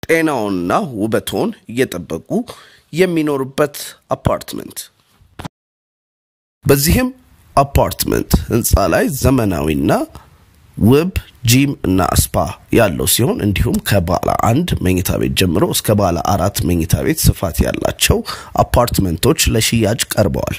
ጤናውንና ውበቶን እየጠበቁ የሚኖሩበት አፓርትመንት። በዚህም አፓርትመንት ህንፃ ላይ ዘመናዊና ውብ ጂም እና ስፓ ያለው ሲሆን እንዲሁም ከባለ አንድ መኝታ ቤት ጀምሮ እስከ ባለ አራት መኝታ ቤት ስፋት ያላቸው አፓርትመንቶች ለሽያጭ ቀርበዋል።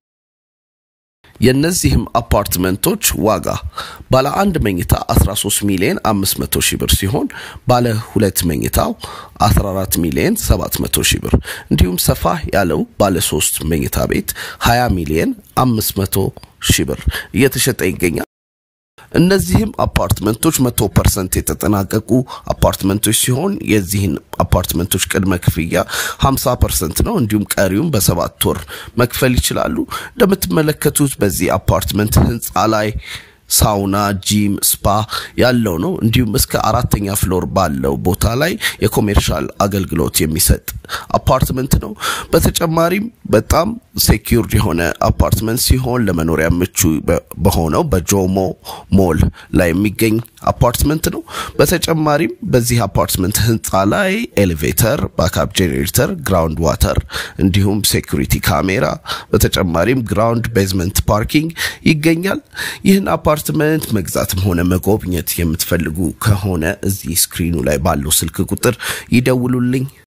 የእነዚህም አፓርትመንቶች ዋጋ ባለ አንድ መኝታ 13 ሚሊዮን 500 ሺህ ብር ሲሆን ባለ ሁለት መኝታው 14 ሚሊዮን 700 ሺህ ብር እንዲሁም ሰፋ ያለው ባለ ሶስት መኝታ ቤት 20 ሚሊዮን 500 ሺህ ብር እየተሸጠ ይገኛል። እነዚህም አፓርትመንቶች መቶ ፐርሰንት የተጠናቀቁ አፓርትመንቶች ሲሆን የዚህን አፓርትመንቶች ቅድመ ክፍያ 50 ፐርሰንት ነው። እንዲሁም ቀሪውም በሰባት ወር መክፈል ይችላሉ። እንደምትመለከቱት በዚህ አፓርትመንት ህንፃ ላይ ሳውና፣ ጂም፣ ስፓ ያለው ነው። እንዲሁም እስከ አራተኛ ፍሎር ባለው ቦታ ላይ የኮሜርሻል አገልግሎት የሚሰጥ አፓርትመንት ነው። በተጨማሪም በጣም ሴኪውርድ የሆነ አፓርትመንት ሲሆን ለመኖሪያ ምቹ በሆነው በጆሞ ሞል ላይ የሚገኝ አፓርትመንት ነው። በተጨማሪም በዚህ አፓርትመንት ህንፃ ላይ ኤሌቬተር፣ ባካፕ ጄኔሬተር፣ ግራውንድ ዋተር እንዲሁም ሴኩሪቲ ካሜራ በተጨማሪም ግራውንድ ቤዝመንት ፓርኪንግ ይገኛል። ይህን አፓርትመንት መግዛትም ሆነ መጎብኘት የምትፈልጉ ከሆነ እዚህ ስክሪኑ ላይ ባለው ስልክ ቁጥር ይደውሉልኝ።